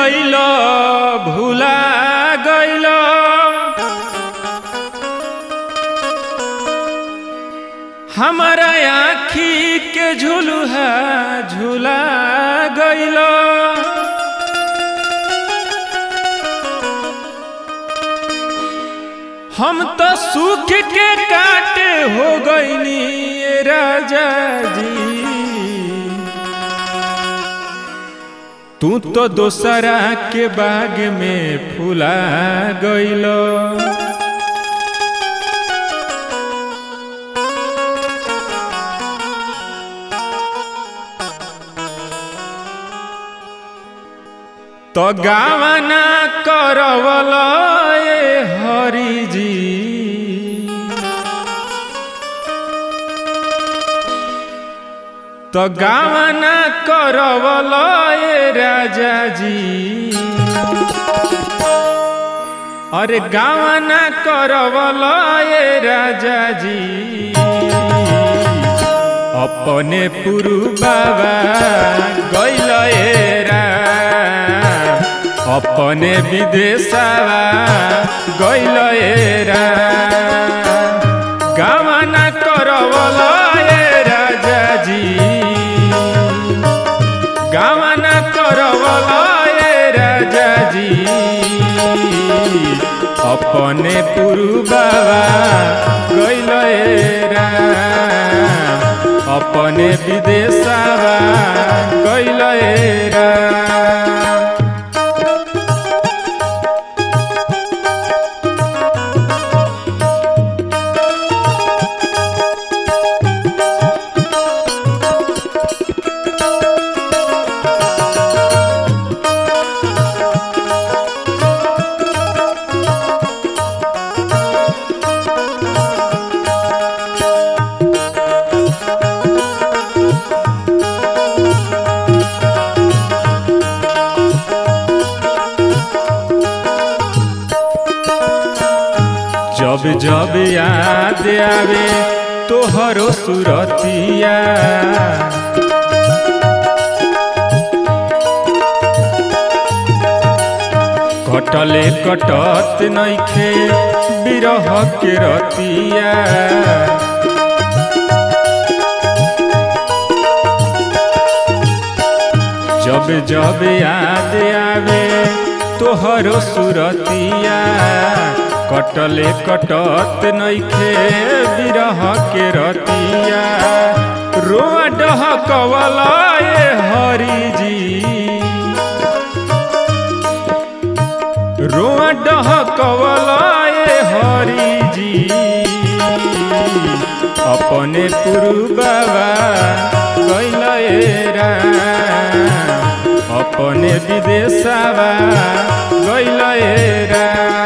गइल भुला गइल हमारा आखी के झुलुहा झुला गइल हम तो सुख के काटे हो गइनी ए राजा जी तू तो दोसरा के बाग में फुला गइल तो गावना करवल ए हरि जी तो गावना करवल ए राजा जी अरे गावना करवल ए राजा जी अपने पुरु बाबा गइल एरा अपने विदेशवा गइल एरा गावना करवल ए राजा जी गावना करवल ए राजा जी अपने पुरु बाबा गइल एरा अपने विदेशवा गइल एरा जब जब याद आवे तोहरो सुरतिया कटले कटत नइखे बिरह के रतिया जब जब याद आवे तोहरो सुरतिया कटले कटत नइखे बिरह के रतिया रोआ डहकवल ए हरि जी रोआ डहकवल ए हरि जी अपने पुरु बाबा गइल एरा अपने विदेशवा गइल एरा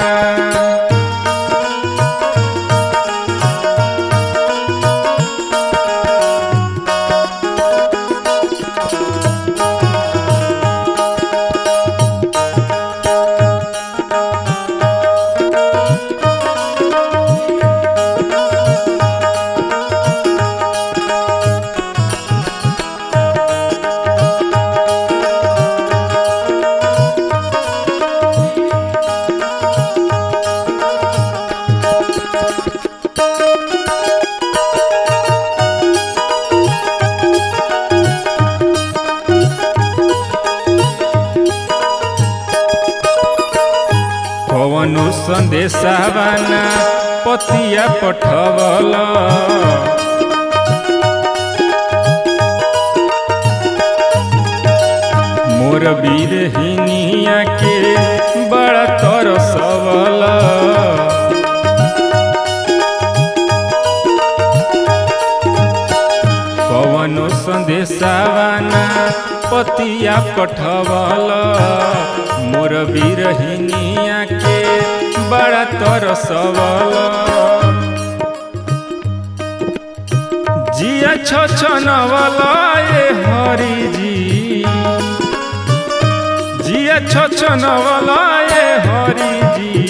कवनु संदेशावाना पतिया पठवल मोर वीरहिनिया के बड़ा तरसवल कवनो संदेशावाना पतिया पठवल मोर वीरहिनिया के बड़ा तरसवल जिया छछनवल ए हरि जी जिया छछनवल ए हरि जी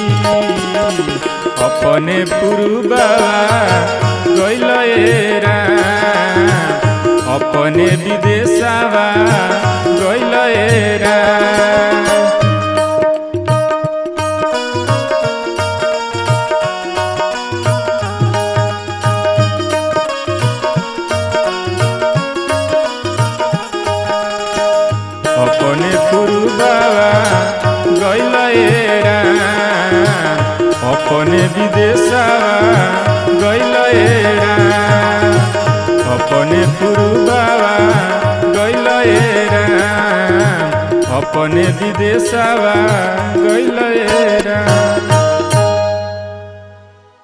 अपने पुरु बाबा गइल एरा अपने विदेशवा गइल राम अपने पुरुबावा गइल राम अपने विदेशवा गइल राम अपने पुरुबावा गइल राम अपने विदेशवा गइल